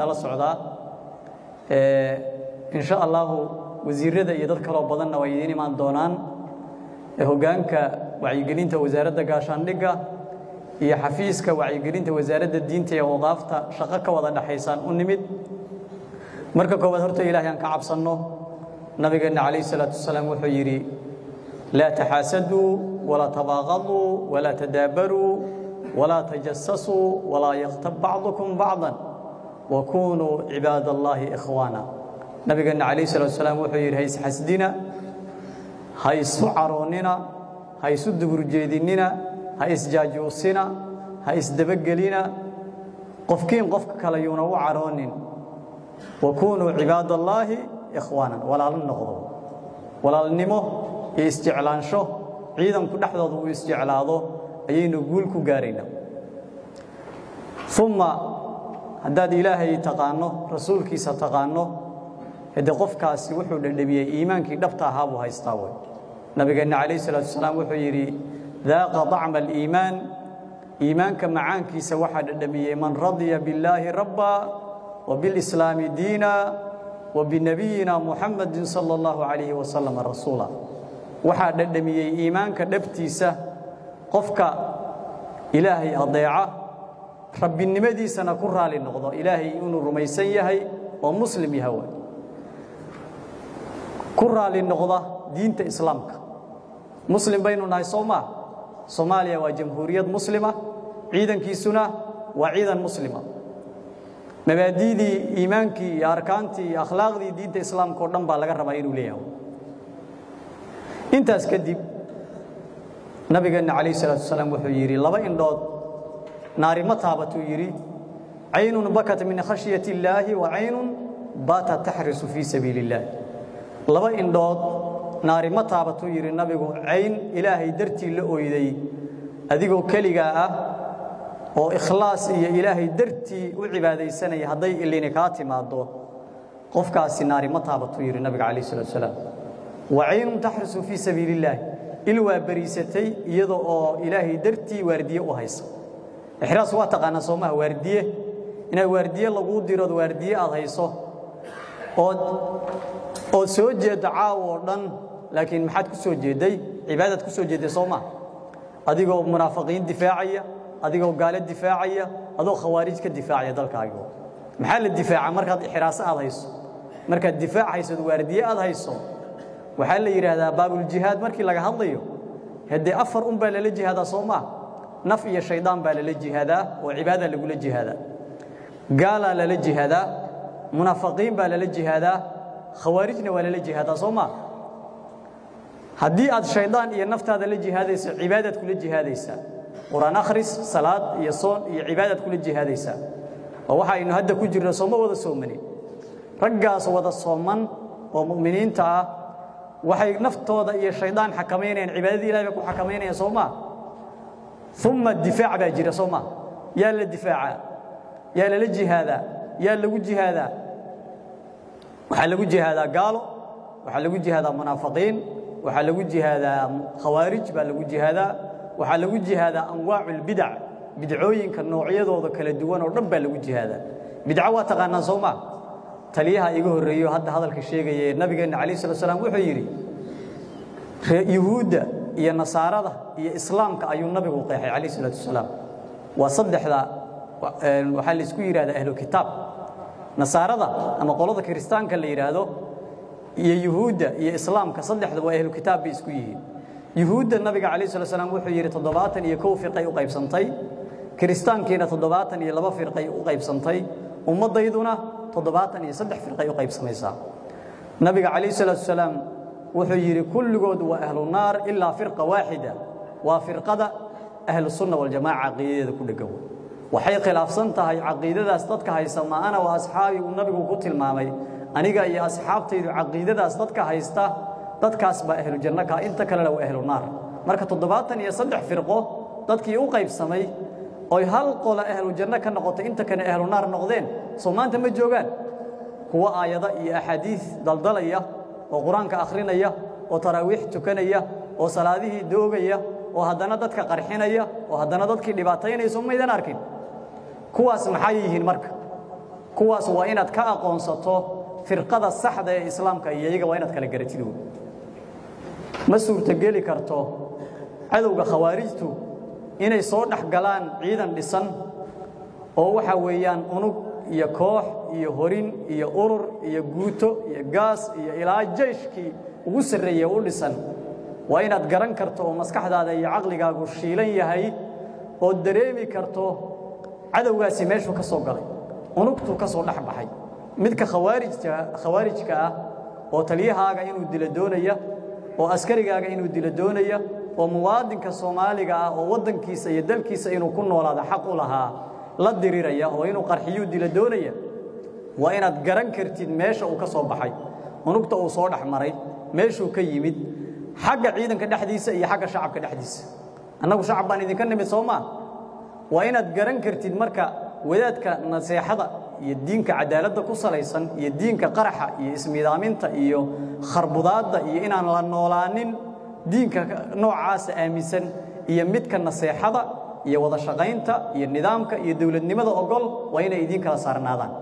nala socdaa insha allahu wasiirada iyo dad kaloo badanna way idiin imaan doonaan hoggaanka wacyigelinta wasaaradda gaashaandhigga iyo xafiiska wacyigelinta wasaaradda diinta iyo wadaafta shaqo ka wada dhaxaysaan u nimid marka koowaad horta ilaahay aan ka cabsanno nabigeenna calayhi salaatu wasalaam wuxuu yidhi laa taxaasaduu walaa tabaaqaduu walaa tadaabaruu walaa tajasasuu walaa yaktab bacdukum bacdan wakunuu cibaad allaahi ikhwaana nabigeenna calayhi salaatu wasalaam wuxuu yidhi ha isxasdina ha isu caroonnina ha isu duburjeedinnina ha isjaajuusina ha isdabagelina qofkiin qofka kale yuuna u caroonin wakunuu cibaad allaahi ikhwaanan walaalo noqdo walaalnimo iyo isjeclaansho ciidanku dhexdooda uu isjeclaado ayaynu guul ku gaaraynaa uma haddaad ilaahay taqaanno rasuulkiisa taqaanno hade qofkaasi wuxuu dhedhamiyey iimaankii dhabta ahaa buu haystaa wey nabigeenna calayh salaatu wasalaam wuxuu yidhi daaqa dacma aliimaan iimaanka macaankiisa waxaa dhedhamiyey man radiya billaahi rabba wa bilislaami diina wa binabiyina muxamadin sala allahu calayhi wasalam rasuula waxaa dhedhamiyey iimaanka dhabtiisa qofka ilaahay adeeca rabbinimadiisana ku raali noqdo ilaahay inuu rumaysan yahay oo muslim yaha way ku raali noqda diinta islaamka muslim baynu nahay soo maa soomaaliya waa jamhuuriyad muslima ciidankiisuna waa ciidan muslima mabaadi'dii iimaankii iyo arkaantii iyo akhlaaqdii diinta islaamka oo dhan baa laga rabaa inuu leeyahay intaas kadib nabigeenna calayh salaatu wasalaam wuxuu yidhi laba indhood naari ma taabatuu yidhi caynun bakat min khashyati illaahi wa caynun baata taxrisu fii sabiili illaah laba indhood naari ma taabatuu yidhi nabigu cayn ilaahay dartii la oyday adigoo keligaa ah oo ikhlaas iyo ilaahay dartii u cibaadaysanaya hadday ilini kaa timaaddo qofkaasi naari ma taabatuu yidhi nabiga calayh salatu wasalaam wa caynun taxrisu fii sabiili illaahi il waa beriisatay iyada oo ilaahay dartii waardiye u haysa ixraas waa taqaanaa soomaha waardiye inaad waardiye laguu dirood waardiye aad hayso ood ood soo jeeddo caawo oo dhan laakiin maxaad ku soo jeedday cibaadaad ku soo jeedday soo maha adigoo munaafiqiin difaacaya adigoo gaalo difaacaya adoo khawaarij ka difaacaya dalkaagigo maxaa la difaaca markaad ixraaso aad hayso markaad difaac haysood waardiye aad hayso waxaa la yidhaahdaa baabuljihaad markii laga hadlayo haddee afar un baa lala jihaadaa soo maa naf iyo shaydaan baa lala jihaadaa oo cibaada lagula jihaadaa gaalaa lala jihaadaa munaafiqiin baa lala jihaadaa khawaarijna waa lala jihaadaa soo maa haddii aad shaydaan iyo naftaada la jihaadayso cibaadaad kula jihaadaysaa qur-aan akhris salaad iyo soon iyo cibaadaad kula jihaadaysaa oo waxa aynu hadda ku jirno sooma wada soomanin raggaas wada sooman oo mu'miniinta ah waxay naftooda iyo shaydaan xakamaynayaan cibaadadii ilahay bay ku xakamaynayaan soo maa uma difaac baa jira soo maa yaa la difaacaa yaa lala jihaadaa yaa lagu jihaadaa waxaa lagu jihaadaa gaalo waxaa lagu jihaadaa munaafiqiin waxaa lagu jihaadaa khawaarij baa lagu jihaadaa waxaa lagu jihaadaa anwaacu lbidac bidcooyinka noocyadooda kala duwan oo dhan baa lagu jihaadaa bidco waa taqaanaan soo maa taliyaha iga horreeyo hadda hadalka sheegaya ee nabigeenna calayh slat slam wuxuu yidhi yuhuudda iyo nasaarada iyo islaamka ayuu nabigu qeexay calayh salaatu wasalaam waa saddexda waxaa laysku yidhahdaa ahlu kitaab nasaarada ama qolada kiristaanka la yidhaahdo iyo yuhuudda iyo islaamka saddexda waa ahlu kitaab bay isku yihiin yuhuudda nabiga calayh slat slam wuxuu yidhi toddobaatan iyo kow firqay u qaybsantay kiristaankiina toddobaatan iyo laba firqay u qaybsantay ummaddayduna toddobaatan iyo saddex firqay u qaybsamaysaa nabiga calayh salaatu wasalaam wuxuu yidhi kulligood waa ahlu naar ilaa firqa waaxida waa firqada ahlu sunna waljamaaca caqiidadeeda ku dheggan waxay khilaafsan tahay caqiidadaas dadka haysta ma ana wa asxaabii uu nabigu ku tilmaamay aniga iyo asxaabtaydu caqiidadaas dadka haysta dadkaas baa ahlu janno kaa inta kalena waa ahlu naar marka toddobaatan iyo saddex firqo dadkii u qaybsamay oy hal qola ahlu janno ka noqotay inta kale ahlu naar noqdeen soo maanta ma joogaan kuwo aayado iyo axaadiis daldalaya oo qur-aanka akhrinaya oo taraawiix tukanaya oo salaadihii doogaya oo haddana dadka qarxinaya oo haddana dadkii dhibaataynaya soo maydan arkin kuwaas maxay yihiin marka kuwaas waa inaad ka aqoonsato firqada saxda ee islaamka iyo iyaga waa inaad kala garatid wey ma suurtogeli karto cadowga khawaarijtu inay soo dhex galaan ciidan dhisan oo waxa weeyaan unug iyo koox iyo horin iyo urur iyo guuto iyo gaas iyo ilaa jayshkii ugu sarreeye u dhisan waa inaad garan karto oo maskaxdaada iyo caqligaagu shiilan yahay oo dareemi karto cadowgaasi meeshuu ka soo galay unugtuu ka soo dhex baxay midka khawaarijka khawaarijka ah oo taliyahaaga inuu dilo doonaya oo askarigaaga inuu dilo doonaya oo muwaadinka soomaaliga ah oo waddankiisa iyo dalkiisa inuu ku noolaado xaq u lahaa la diriraya oo inuu qarxiyuu dilo doonaya waa inaad garan kartid meesha uu ka soo baxay unugta uu soo dhex maray meeshuu ka yimid xagga ciidanka dhexdiisa iyo xagga shacabka dhexdiisa annagu shacab baan idinka nimid soo maa waa inaad garan kartid marka wadaadka naseexada iyo diinka cadaaladda ku salaysan iyo diinka qaraxa iyo ismidaaminta iyo kharbudaadda iyo inaan la noolaanin diinka noocaasa aaminsan iyo midka naseexada iyo wada shaqaynta iyo nidaamka iyo dowladnimada ogol waa inay idiin kala saarnaadaan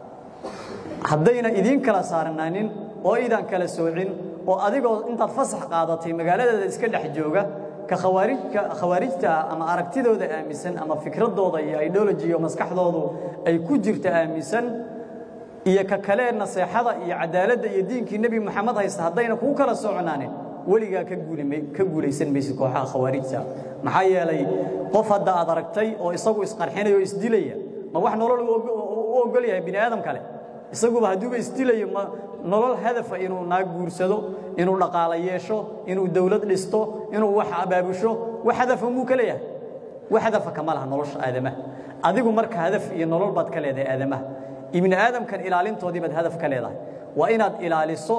haddayna idiin kala saarnaanin oo aydan kala soocin oo adigoo intaad fasax qaadatay magaaladeeda iska dhex jooga ka khawaarijka khawaarijta ah ama aragtidooda aaminsan ama fikradooda iyo ideology iyo maskaxdoodu ay ku jirta aaminsan iyo ka kale naseexada iyo cadaaladda iyo diinkii nebi moxamed haysta haddayna kuu kala soconaanin weligaa ka guulima ka guulaysan maysid kooxaha khawaarijta maxaa yeelay qof hadda aad aragtay oo isagu isqarxinaya oo isdilaya ma wax nolol u ogol yahay bini aadam kale isaguba hadduuba isdilayo ma nolol hadafa inuu naag guursado inuu dhaqaalo yeesho inuu dawlad dhisto inuu wax abaabusho wax hadafa muu ka leeyahay wax hadafa kama laha nolosha aadamaha adigu marka hadaf iyo nolol baad ka leedahay aadamaha ibni aadamkan ilaalintoodii baad hadaf ka leedahay waa inaad ilaaliso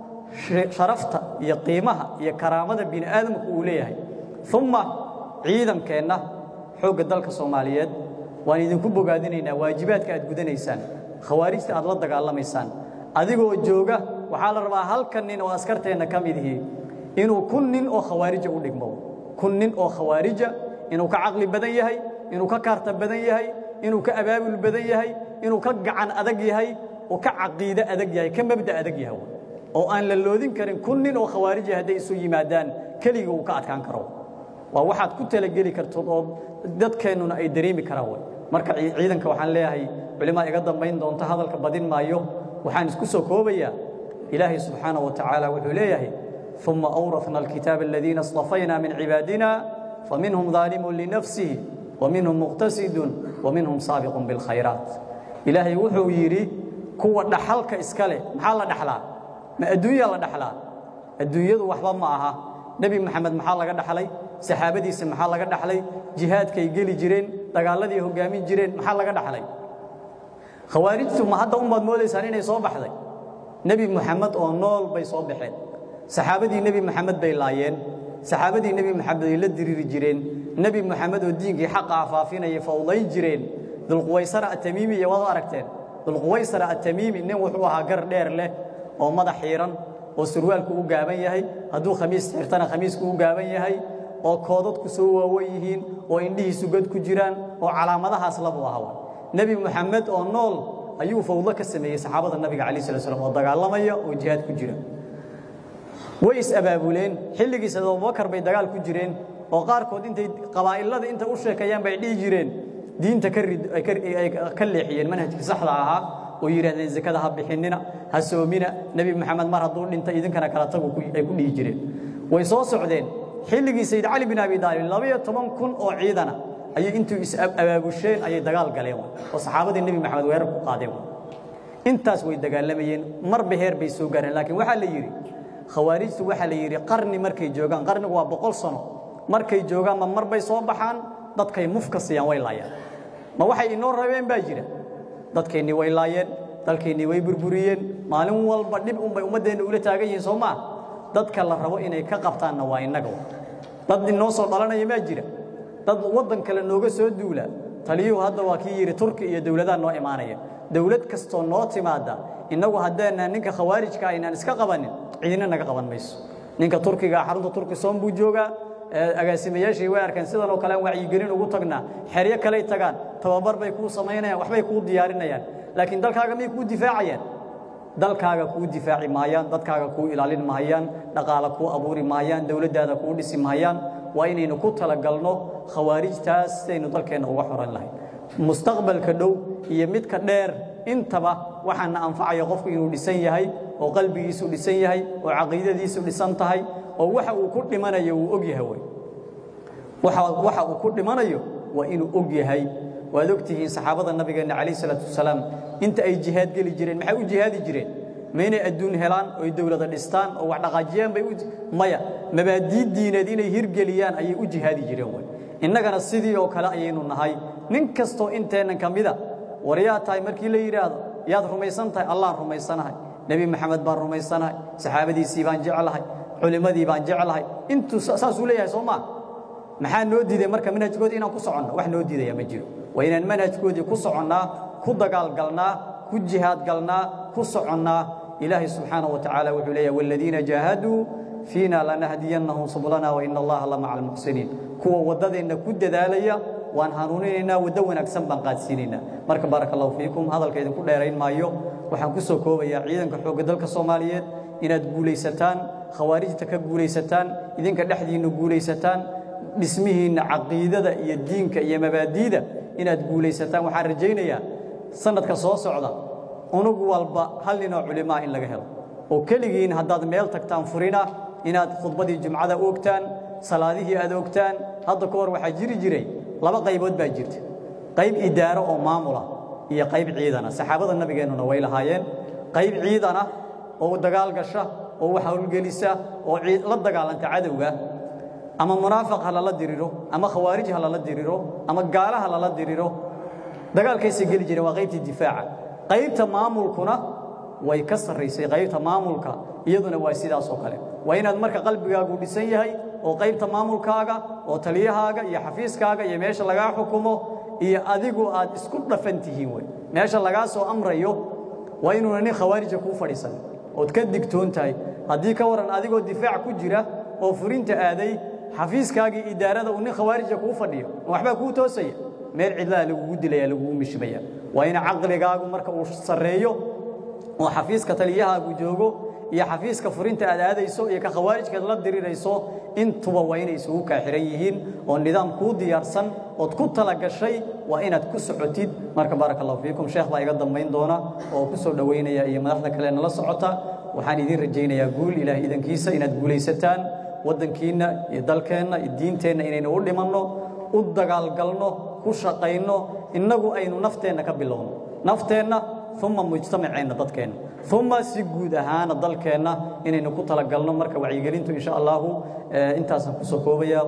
sharafta iyo qiimaha iyo karaamada bini aadamku uu leeyahay uma ciidankeenna xoogga dalka soomaaliyeed waan idinku bogaadinaynaa waajibaadka aad gudanaysaan khawaarijta aad la dagaalamaysaan adigoo jooga waxaa la rabaa halkan nin oo askarteenna ka mid ihi inuu kun nin oo khawaarija u dhigmo kun nin oo khawaarija inuu ka caqli badan yahay inuu ka kaarta badan yahay inuu ka abaabul badan yahay inuu ka gacan adag yahay oo ka caqiide adag yahay ka mabda adag yahay oo aan la loodin karin kun nin oo khawaarija hadday isu yimaadaan keliga uu ka adkaan karo waa waxaad ku talageli kartood oo dadkeennuna ay dareemi karaan way marka ciidanka waxaan leeyahay culimaa iga dambayn doonta hadalka badin maayo waxaan isku soo koobayaa ilaahay subxaanaه wa tacaala wuxuu leeyahay ثuma أwrafna الkitaaba الadiina اصطafayna min cibaadina faminhum ظaalimu linafsihi وminhum muqtasidun وminhum saabiqu bاlkhayraat ilaahay wuxuu yidhi kuwa dhaxalka iska leh maxaa la dhaxlaa ma adduunya la dhaxlaa adduunyadu waxba ma aha nebi moxamed maxaa laga dhaxlay saxaabadiisa maxaa laga dhaxlay jihaadkay geli jireen dagaaladii hoggaamin jireen maxaa laga dhaxlay khawaarijtu ma hadda unbaad moodaysaan inay soo baxday nebi moxamed oo nool bay soo baxeen saxaabadii nebi moxamed bay laayeen saxaabadii nebi moxamed ay la diriiri jireen nebi moxamed oo diinkii xaqa afaafinaya fawdayn jireen dulquwaysara atamiimi iyo waad aragteen dulquwaysara atamiimi nin wuxuu ahaa gar dheer leh oo madax xiiran oo surwaalku u gaaban yahay hadduu khamiis xirtana khamiisku u gaaban yahay oo koodadku soo waawan yihiin oo indhihiisu god ku jiraan oo calaamadahaas labuu ahaa nebi moxamed oo nool ayuu fawdo ka sameeyey saxaabada nabiga calaih slat slam oo dagaalamaya oo jihaad ku jira way is-abaabuleen xilligiis abubakar bay dagaal ku jireen oo qaarkood intay qabaa'ilada inta u sheekayaan bay dhihi jireen diinta ay ka leexiyeen manhajkii saxda ahaa oo yidhahdeen zakada ha bixinina ha soomina nebi moxamed mar hadduu dhintay idinkana kala tagu ay ku dhihi jireen way soo socdeen xilligii sayid cali bin abi daalib labaiyo toban kun oo ciidana ayay intuu is-abaabusheen ayay dagaal galeen oo saxaabadii nebi moxamed weerar ku qaadeen intaas way dagaalamayeen marba heer bay soo gaareen laakiin waxaa la yidhi khawaarijtu waxaa la yidhi qarni markay joogaan qarnigu waa boqol sano markay joogaan ma mar bay soo baxaan dadkay mufka siiyaan way laayaan ma waxay inoo rabeen baa jira dadkeennii way laayeen dalkeennii way burburiyeen maalin walba dhib unbay ummaddeenna ula taagan yihiin soo maa dadka la rabo inay ka qabtaanna waa innaga dad inoo soo dhalanaya maa jira dad waddan kale nooga soo duula taliyuhu hadda waa kii yidhi turki iyo dowladaha noo imaanaya dowlad kastoo noo timaadda innagu haddeenaan ninka khawaarijka aynaan iska qabanin cidina naga qaban mayso ninka turkiga xarunta turki soom buu joogaa agaasimayaashii way arkeen sidan oo kale aan wacyigelin ugu tagnaa xeryo kaley tagaan tababar bay kuu samaynayaan waxbay kuu diyaarinayaan laakiin dalkaaga miyay kuu difaacayaan dalkaaga kuu difaaci maayaan dadkaaga kuu ilaalin mahayaan dhaqaale kuu abuuri maayaan dowladdaada kuu dhisi mahayaan waa inaynu ku talagalno khawaarijtaas sidaynu dalkeenna uga xoran lahayn mustaqbalka dhow iyo midka dheer intaba waxaana anfacaya qofku inuu dhisan yahay oo qalbigiisu dhisan yahay oo caqiidadiisu dhisan tahay oo waxa uu ku dhimanayo uu og yahay wey waxa uu ku dhimanayo waa inuu og yahay waad ogtihiin saxaabada nabigeenna calayh salaatu wasalaam inta ay jihaad geli jireen maxay u jihaadi jireen ma inay adduun helaan oo ay dowlada dhistaan oo wax dhaqaajiyaan bay maya mabaadii diineed inay hirgeliyaan ayay u jihaadi jireen wey innagana sidii oo kale ayaynu nahay nin kastoo inteennan ka mida war yaa tahay markii la yidhaahdo yaad rumaysan tahay allaan rumaysanahay nebi maxamed baan rumaysanahay saxaabadiisii baan jeclahay culimmadii baan jeclahay intuu saasuu leeyahay soo maa maxaa noo diiday marka manhajkoodii inaan ku soconno wax noo diidaya ma jiro waa inaan manhajkoodii ku soconnaa ku dagaalgalnaa ku jihaadgalnaa ku soconnaa ilaahay subxaanaه wa tacaala wuxuu leeyahy wاladiina jaahaduu fiina lanahdiyannahum sublana waina allaha la maca almuxsiniin kuwa waddadeenna ku dadaalaya waan hanuuninaynaa waddo wanaagsan baan qaadsiinaynaa marka baaraka allahu fiikum hadalka idinku dheerayn maayo waxaan ku soo koobayaa ciidanka xoogga dalka soomaaliyeed inaad guulaysataan khawaarijta ka guulaysataan idinka dhexdiinna guulaysataan dhismihiinna caqiidada iyo diinka iyo mabaadiida inaad guulaysataan waxaan rajaynayaa sanadka soo socda unug walba hal ninoo culimaa in laga helo oo keligiin haddaad meel tagtaan furina inaad khudbadii jumcada oogtaan salaadihii aad ogtaan hadda ka hor waxaa jiri jiray laba qaybood baa jirta qayb idaaro oo maamula iyo qayb ciidana saxaabada nabigeennuna way lahaayeen qayb ciidana oo dagaal gasha oo wax howlgelisa oo la dagaalanta cadowga ama munaafiq ha lala diriro ama khawaarij ha lala diriro ama gaala ha lala diriro dagaalkaysay geli jireen waa qaybtii difaaca qaybta maamulkuna way ka sarraysay qaybta maamulka iyaduna waa sidaas oo kale waa inaad marka qalbigaagu dhisan yahay oo qaybta maamulkaaga oo taliyahaaga iyo xafiiskaaga iyo meesha lagaa xukumo iyo adigu aad isku dhafan tihiin wey meesha lagaa soo amrayo waa inuuna nin khawaarija kuu fadhiisan ood ka digtoon tahay haddii ka waran adigoo difaac ku jira oo furinta aaday xafiiskaagii idaarada uu nin khawaarija kuu fadhiyo waxbaa kuu toosaya meel cidlaha lagugu dilaya lagugu mishmaya waa in caqligaagu marka uu sarreeyo oo xafiiska taliyahaagu joogo iyo xafiiska furinta aad aadayso iyo ka khawaarijkaad la dirirayso intuba waa inay isugu kaaxiran yihiin oo nidaam kuu diyaarsan ood ku tala gashay waa inaad ku socotid marka baaraka allahu fiikum sheekh baa iga dambayn doona oo ku soo dhowaynaya iyo madaxda kale nala socota waxaan idiin rajaynayaa guul ilaahay idankiisa inaad guulaysataan waddankiinna iyo dalkeenna iyo diinteenna inaynu u dhimanno u dagaalgalno ku shaqayno innagu aynu nafteenna ka bilowno nafteenna uma mujtamaceenna dadkeenna uma si guud ahaana dalkeenna inaynu ku talagalno marka wacyigelintu insha allahu intaasaan ku soo koobaya